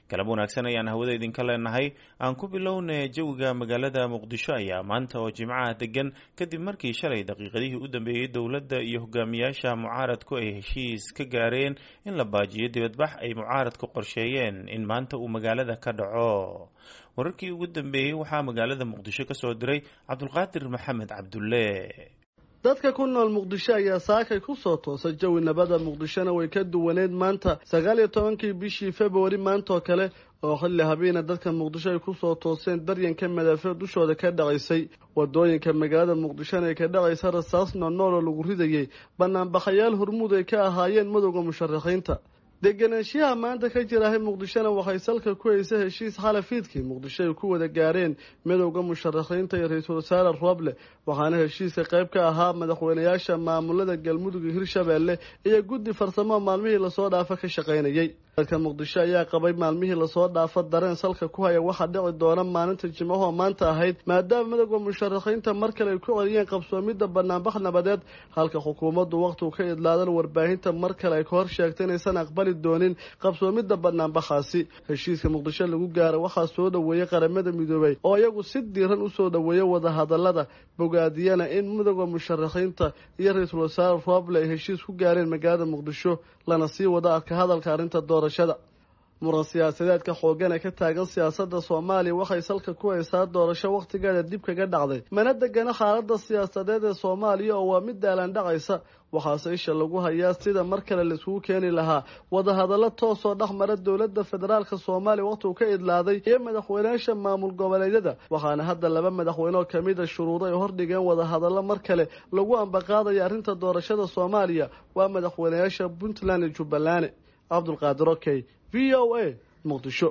galab wanaagsan ayaan hawada idinka leenahay aan ku bilowna jawiga magaalada muqdisho ayaa maanta oo jimcaha degan kadib markii shalay daqiiqadihii u dambeeyey dowladda iyo hogaamiyaasha mucaaradku ay heshiis ka gaareen in la baajiyo dibadbax ay mucaaradku qorsheeyeen in maanta uu magaalada ka dhaco wararkii ugu dambeeyey waxaa magaalada muqdisho kasoo diray cabdulqaadir maxamed cabdulle dadka ku nool muqdisho ayaa saakay ku soo toosay jawi nabada muqdishona way ka duwaneed maanta sagaal iyo tobankii bishii februari maantaoo kale oo xilli habeena dadka muqdisho ay kusoo tooseen daryanka madaafiic dushooda ka dhacaysay wadooyinka magaalada muqdishona ay ka dhacaysa rasaas noonool oo lagu ridayay banaanbaxayaal hormuud ay ka ahaayeen madowda musharaxiinta deganaanshiyaha maanta ka jirahay muqdishona waxay salka ku haysa heshiis xalafiidkii muqdisho ay ku wada gaareen midowda musharaxiinta iyo ra-iisul wasaare roble waxaana heshiiska qayb ka ahaa madaxweynayaasha maamulada galmudug iyo hirshabeelle iyo guddi farsamo maalmihii lasoo dhaafa ka shaqaynayay dadka muqdisho ayaa qabay maalmihii lasoo dhaafa dareen salka ku haya waxaa dhici doona maalinta jimcahoo maanta ahayd maadaama midowda musharaxiinta mar kale ay ku celiyeen qabsoomidda banaanbax nabadeed halka xukuumaddu wakhtigu ka idlaadan warbaahinta mar kale ay ka hor sheegtay inaysan aqbali doonin qabsoomidda banaanbaxaasi heshiiska muqdisho lagu gaara waxaa soo dhoweeyey qaramada midoobay oo iyagu si diiran usoo dhoweeyey wadahadalada bogaadiyana in midowda musharaxiinta iyo ra-iisul wasaare roble ay heshiis ku gaareen magaalada muqdisho lana sii wada adka hadalka arrinta doorashada muran siyaasadeedka xoogan ee ka taagan siyaasadda soomaaliya waxay salka ku haysaa doorasho wakhtigeeda dib kaga dhacday mana degana xaaladda siyaasadeed ee soomaaliya oo waa mid daalaan dhacaysa waxaase isha lagu hayaa sida mar kale laiskugu keeni lahaa wadahadallo toosoo dhex mara dowladda federaalka soomaaliya wakhtigu ka idlaaday iyo madaxweynayaasha maamul goboleedyada waxaana hadda laba madaxweyne oo kamida shuruudo ay hordhigeen wadahadallo mar kale lagu ambaqaadaya arrinta doorashada soomaaliya waa madaxweynayaasha puntland iyo jubbaland cabdulqaadir okey v o a muqdisho